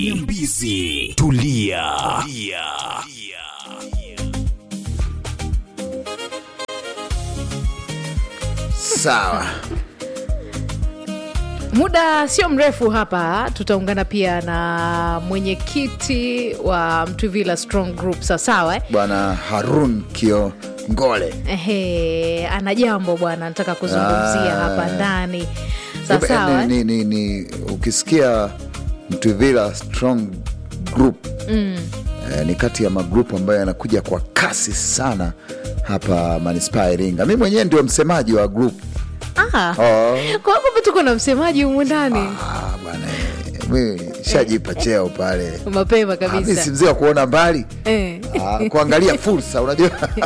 Nyambizi. Tulia. Tulia. Sawa. Muda sio mrefu hapa tutaungana pia na mwenyekiti wa Mtwivila Strong Group sawasawa eh? Bwana Harun Kiongole. Ehe, ana jambo bwana nataka kuzungumzia Ah. hapa ndani sawasawa ni, eh? ni, ni, ni, ukisikia Mtwivila Strong Group mm. eh, ni kati ya magrupu ambayo yanakuja kwa kasi sana hapa manispaa ya Iringa. Mi mwenyewe ndio msemaji wa group Ah, oh. kwa kumbe tuko na msemaji humu ndani Ah, bwana eh, mi shajipa cheo pale mapema Ah, mi si kabisa mzee wa kuona mbali eh. Ah, kuangalia fursa unajua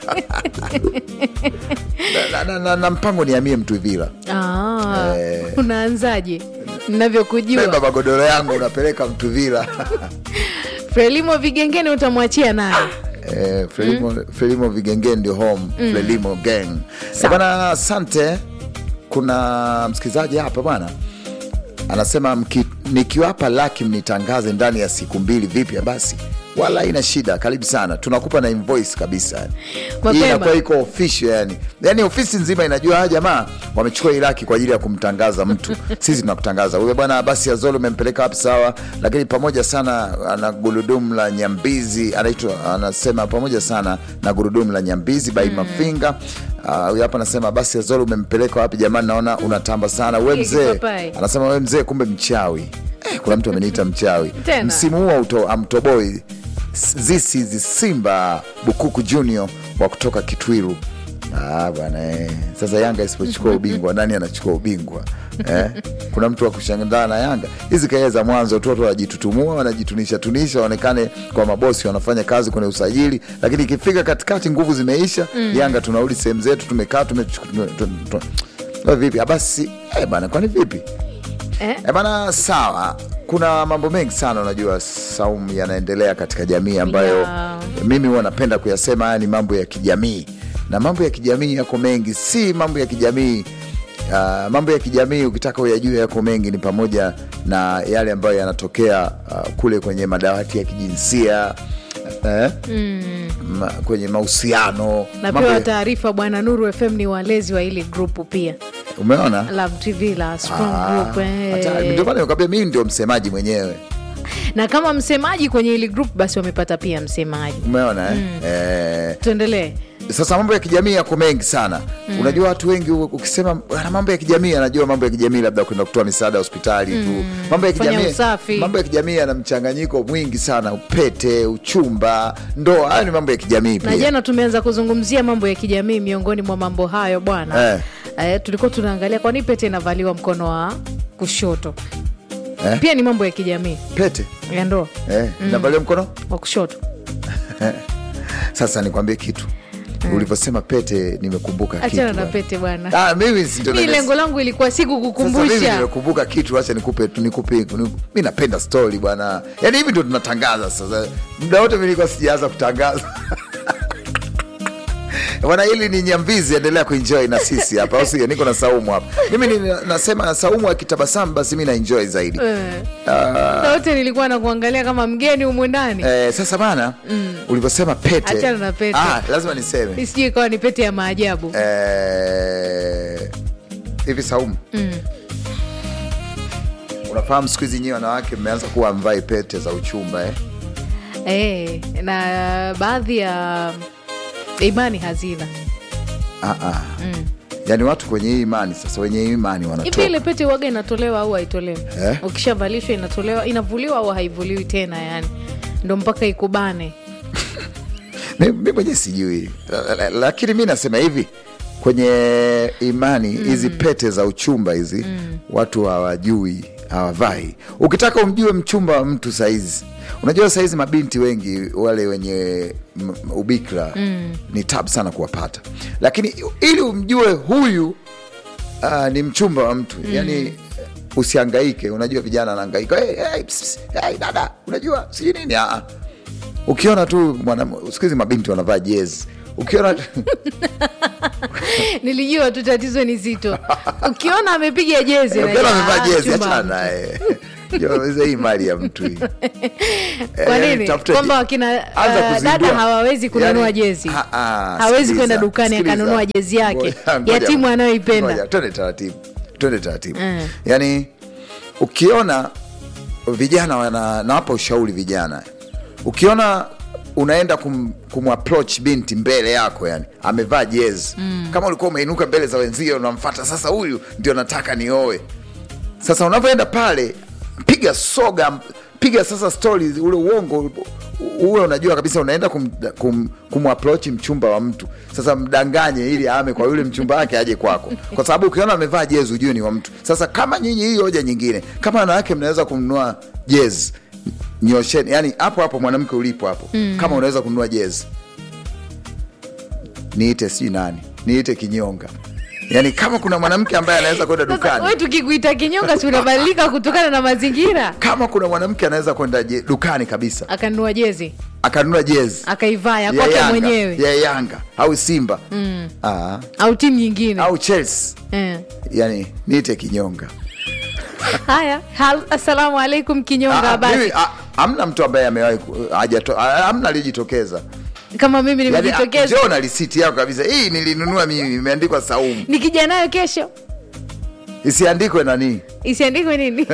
na, na, na, na mpango niamie Mtwivila Ah, Eh. unaanzaje beba navyokujua magodoro yangu unapeleka Mtwivila Frelimo Vigengeni utamwachia naye Eh, Frelimo, Frelimo Vigenge ndio home Frelimo gang Eh, bwana asante kuna msikilizaji hapa bwana anasema mki- nikiwapa laki mnitangaze ndani ya siku mbili vipya basi wala ina shida karibu sana tunakupa na invoice kabisa yani. Mapema. hii inakuwa iko official yani yani ofisi nzima inajua hawa jamaa wamechukua hii laki kwa ajili ya kumtangaza mtu sisi tunakutangaza wewe bwana basi azolo umempeleka wapi sawa lakini pamoja sana ana gurudumu la nyambizi anaitwa anasema pamoja sana na gurudumu la nyambizi bai mafinga Ah, huyu hapa anasema basi azolo umempeleka wapi jamani naona unatamba sana we Hii mzee kipapai. anasema we mzee kumbe mchawi eh, kuna mtu ameniita mchawi Tena. msimu huu auto- amtoboi this is simba bukuku junior wa kutoka kitwiru Ah, bwana eh. Sasa Yanga isipochukua ubingwa nani anachukua ubingwa eh? Kuna mtu wa kushangaa na Yanga. Hizi kelele za mwanzo tu watu wanajitutumua, wanajitunisha tunisha, waonekane kwa mabosi wanafanya kazi kwenye usajili, lakini ikifika katikati nguvu zimeisha. Yanga tunarudi sehemu zetu, tumekaa tumechu- tume- tume- tume- tume- vipi? Ah, Basi eh bana, kwani vipi? eh? E bana, sawa. Kuna mambo mengi sana unajua, Saumu, yanaendelea katika jamii ambayo Ya. mimi huwa napenda kuyasema. Haya ni mambo ya kijamii, na mambo ya kijamii yako mengi, si mambo ya kijamii Uh, mambo ya kijamii ukitaka uyajue yako mengi, ni pamoja na yale ambayo yanatokea uh, kule kwenye madawati ya kijinsia eh? ma, kwenye mahusiano mambo napewa ya- taarifa bwana Nuru FM ni walezi wa hili grupu pia umeona Love TV la Strong Ah, Group eh. hatari. Ndio maana nimekwambia mimi ndio msemaji mwenyewe na kama msemaji kwenye hili group basi wamepata pia msemaji umeona eh? Eh, tuendelee sasa mambo ya kijamii yako mengi sana unajua watu wengi u- ukisema "Bwana, mambo ya kijamii anajua mambo ya kijamii labda kwenda kutoa misaada hospitali tu mambo ya Kufanya kijamii usafi. mambo ya kijamii yana mchanganyiko mwingi sana upete uchumba ndoa hayo ni mambo ya kijamii na pia jana tumeanza kuzungumzia mambo ya kijamii miongoni mwa mambo hayo bwana Eh. eh, tulikuwa tunaangalia kwani pete inavaliwa mkono wa kushoto Eh? pia ni mambo ya kijamii pete ya ndoa eh, navalia mkono wa kushoto sasa nikwambie kitu ulivyosema pete nimekumbuka kitu achana na bwana. pete bwana Ah, mimi si ndio mi nimes- lengo langu ilikuwa si Sasa mimi kukukumbusha nimekumbuka kitu, acha nikupe tu nikupe. ni- Mi napenda stori bwana, yaani hivi ndo tunatangaza sasa. Muda wote mi nilikuwa sijaanza kutangaza bwana. Hili ni Nyambizi, endelea kuenjoy na sisi hapa, au sio? Niko na Saumu hapa. Mimi ni, nasema Saumu akitabasamu basi mi naenjoy zaidi. Eh. Ah, Na wote nilikuwa na kuangalia kama mgeni humu ndani eh, sasa bana, ulivyosema pete, Achana na pete. Ah, lazima niseme sijui ikawa ni pete ya maajabu Eh, hivi Saumu, unafahamu siku hizi nyinyi wanawake mmeanza kuwa mvai pete za uchumba eh? eh, na baadhi ya imani hazina Ah, ah. Yaani watu kwenye hii imani sasa, wenye hii imani hivi wanatoka ile pete waga inatolewa au haitolewi Eh? ukishavalishwa inatolewa inavuliwa au haivuliwi tena yani ndo mpaka ikubane mi mi mwenyewe sijui, La- la- lakini mi nasema hivi kwenye imani hizi pete za uchumba hizi watu hawajui hawavai. Ukitaka umjue mchumba wa mtu saizi, unajua saizi mabinti wengi wale wenye m- ubikra ni tabu sana kuwapata, lakini ili umjue huyu uh, ni mchumba wa mtu yani usiangaike. Unajua vijana anaangaika, hey, hey, ps, ps, hey, dada, unajua sijui nini ah, ah. Ukiona tu mwana siku hizi mabinti wanavaa jezi, ukiona nilijua tu tatizo ni zito ukiona amepiga jezi ukiona unajua, amevaa ah, jezi, chumba achana mtu. naye Jamani, hii mali ya mtu hii kwa Eh, nini tafuta kwamba je- wakina anza uh, kuzindua. dada hawawezi kununua Yaani, jezi ha- ah, hawezi sikiliza, kwenda dukani sikiliza. akanunua jezi yake Ngoja, ngoja. ya timu anayoipenda Ngoja, twende taratibu twende taratibu Mm. yaani ukiona vijana wana nawapa ushauri vijana ukiona unaenda kum, kumapproach binti mbele yako yani amevaa jezi mm. kama ulikuwa umeinuka mbele za wenzio unamfata sasa huyu ndio nataka nioe sasa unavyoenda pale piga soga piga sasa stori ule uongo uwe unajua kabisa unaenda kum, kum, kumapproach mchumba wa mtu sasa mdanganye ili ame kwa yule mchumba wake aje kwako kwa sababu ukiona amevaa jezi ujue ni wa mtu sasa kama nyinyi hii hoja nyingine kama wanawake mnaweza kununua jezi nyosheni yani hapo hapo mwanamke ulipo hapo mm. kama unaweza kununua jezi niite sijui nani niite kinyonga yani kama kuna mwanamke ambaye anaweza kwenda sasa dukani we tukikuita kinyonga si unabadilika kutokana na mazingira kama kuna mwanamke anaweza kwenda je- dukani kabisa akanunua jezi akanunua jezi akaivaa ya ya kwake Yanga, mwenyewe ya Yanga au Simba mm. Aa, au timu nyingine au Chelsea eh. yani niite kinyonga haya hal, assalamu alaikum kinyonga Ah, basi mimi, ah, hamna mtu ambaye amewahi ku- hajato- ah, hamna aliyejitokeza kama mimi yani, ah, nimejitokeza njoo na risiti yako kabisa hii nilinunua mimi imeandikwa Saumu nikija nayo kesho isiandikwe nani isiandikwe nini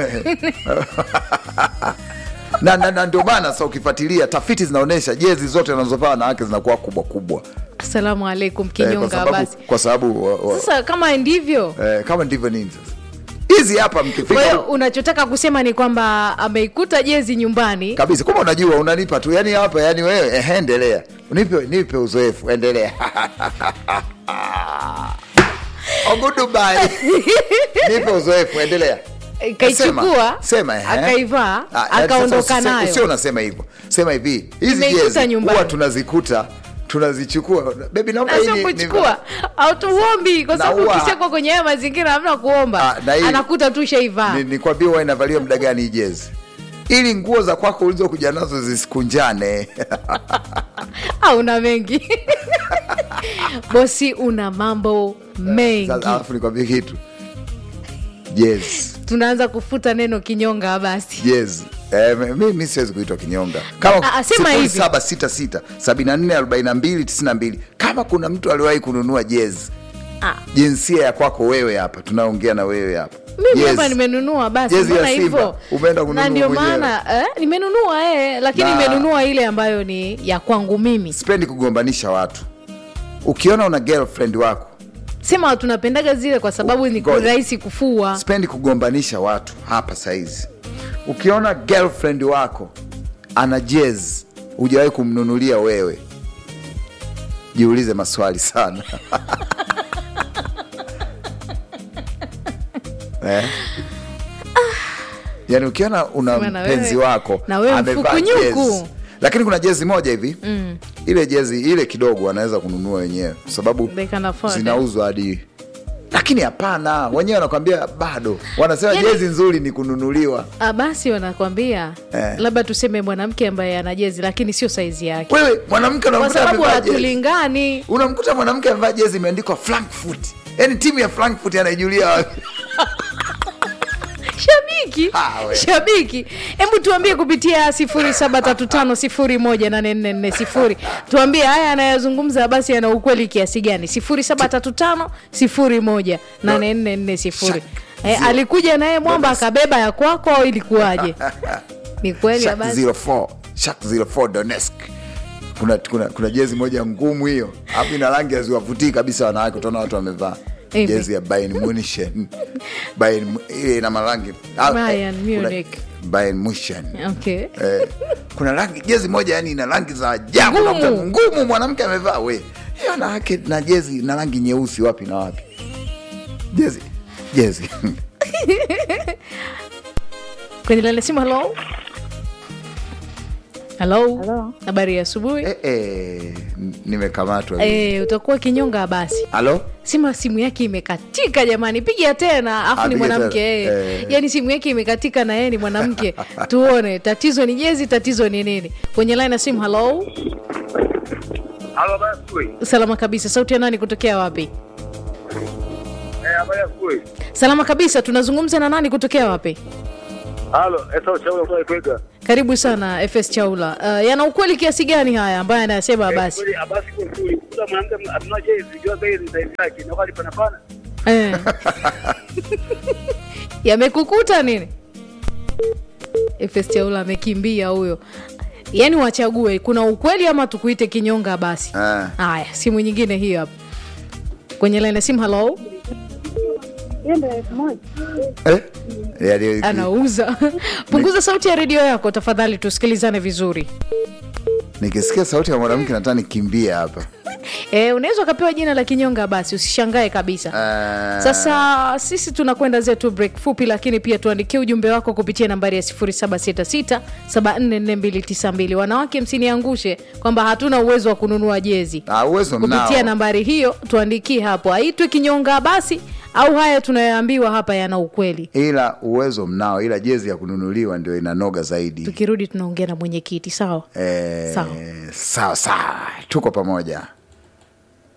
na, na, na ndio maana sasa ukifuatilia tafiti zinaonyesha jezi zote wanazovaa wanawake zinakuwa kubwa kubwa assalamu alaikum eh, kwa kinyonga sababu, basi kwa sababu wa, wa, sasa kama ndivyo eh, kama ndivyo nini sasa hizi hapa kwa mkifika hiyo unachotaka kusema ni kwamba ameikuta jezi nyumbani kabisa kama unajua unanipa tu yani hapa yani wewe eh, endelea nipe nipe uzoefu endelea oh, goodbye nipe uzoefu endelea kaichukua Sema, sema eh. akaivaa Ah, yaani akaondoka sasa usi- nayo sio unasema hivyo sema hivi hizi Nimeikuta jezi nyumbani. huwa tunazikuta tunazichukua bebi naomba hii nasio ni- ni- kuchukua autuombi kwa sababu Naua. ukishakwa kwenye haya mazingira hamna kuomba Ah, na hii- anakuta tu shaivaa ni- nikwambie huwa inavaliwa muda gani hii jezi ili nguo za kwako ulizokuja nazo zisikunjane au una mengi bosi una mambo mengi Sasa, alafu nikwambie kitu jezi tunaanza kufuta neno kinyonga basi jezi Eh, mi, mi siwezi kuitwa kinyonga kama Ah, ah, sema hivi. 0766 74 42 92 kama kuna mtu aliwahi kununua jezi ah, jinsia ya kwako wewe hapa tunaongea na wewe hapa mimi Jezi. hapa nimenunua basi Jezi ya mbona Simba, hivyo umeenda kununua na ndio mwenyewe. maana eh, nimenunua eh, lakini Na- nimenunua ile ambayo ni ya kwangu mimi sipendi kugombanisha watu ukiona una girlfriend wako sema tunapendaga zile kwa sababu ni Ngoja. rahisi kufua sipendi kugombanisha watu hapa saizi ukiona girlfriend wako ana jezi hujawahi kumnunulia wewe jiulize maswali sana eh? yaani ukiona una Sema na mpenzi wewe- wako na wewe amevaa mfukunyuku. jezi. lakini kuna jezi moja hivi mm. ile jezi ile kidogo anaweza kununua wenyewe kwa sababu They can afford it. zinauzwa hadi lakini hapana wenyewe wanakwambia bado wanasema Yaani- jezi nzuri ni kununuliwa Ah, basi wanakwambia Eh. labda tuseme mwanamke ambaye ana jezi lakini sio saizi yake wewe mwanamke kwa unamkuta sababu amevaa jezi hatulingani unamkuta mwanamke amevaa jezi imeandikwa frankfurt yaani timu ya frankfurt anaijulia wapi shabiki Ah, we. shabiki hebu tuambie kupitia 0735018440 tuambie haya anayazungumza basi ana ukweli kiasi gani 0735018440 eh, alikuja naye mwamba akabeba ya kwako au ilikuwaje ni kweli Shak basi 04 Shak 04 Donetsk kuna, kuna, kuna jezi moja ngumu hiyo hapo ina rangi haziwavutii kabisa wanawake utaona watu wamevaa Hivi. jezi ya Bayern Munich Bayern Mu- ile ina marangi Ah, eh, Bayern kuna- Munich. Bayern Munich okay eh, kuna rangi jezi moja yani ina rangi za ajabu Ngumu. unakuta ngumu mwanamke amevaa we hiyo wanawake na jezi na rangi nyeusi wapi na wapi jezi jezi kwenye lale simu halo halo Halo. habari ya asubuhi eh, eh, n- nimekamatwa eh, utakuwa kinyonga basi halo sima simu yake imekatika jamani piga tena afu ni Apige mwanamke tena. yeye Eh. yaani simu yake imekatika na yeye ni mwanamke tuone tatizo ni jezi tatizo ni nini kwenye line ya simu halo Halo, habari ya asubuhi. salama kabisa sauti ya nani kutokea wapi Eh, habari ya asubuhi. salama kabisa tunazungumza na nani kutokea wapi Halo, Esau Chaula kwa Ikwega. karibu sana fs chaula uh, yana ukweli kiasi gani haya ambaye anayasema basi Kweli abasi kwa nzuri. Kula mwanamke amna jezi, jua bei za yake. Na wakati pana pana. eh. yamekukuta nini fs chaula amekimbia huyo yaani wachague kuna ukweli ama tukuite kinyonga basi Ah. haya simu nyingine hiyo hapa kwenye laini ya simu halo eh? Yaani- anauza punguza sauti ya redio yako tafadhali tusikilizane vizuri nikisikia sauti ya mwanamke nataka nikimbia hapa e, unaweza ukapewa jina la kinyonga basi usishangae kabisa Ah, sasa sisi tunakwenda zetu break fupi lakini pia tuandikie ujumbe wako kupitia nambari ya 766744292 wanawake msiniangushe kwamba hatuna uwezo wa kununua jezi ah, uwezo kupitia mnao nambari hiyo tuandikie hapo aitwe kinyonga basi au haya tunayoambiwa hapa yana ukweli ila uwezo mnao ila jezi ya kununuliwa ndio inanoga zaidi tukirudi tunaongea na mwenyekiti sawa eh, Sawa. sawa sawa tuko pamoja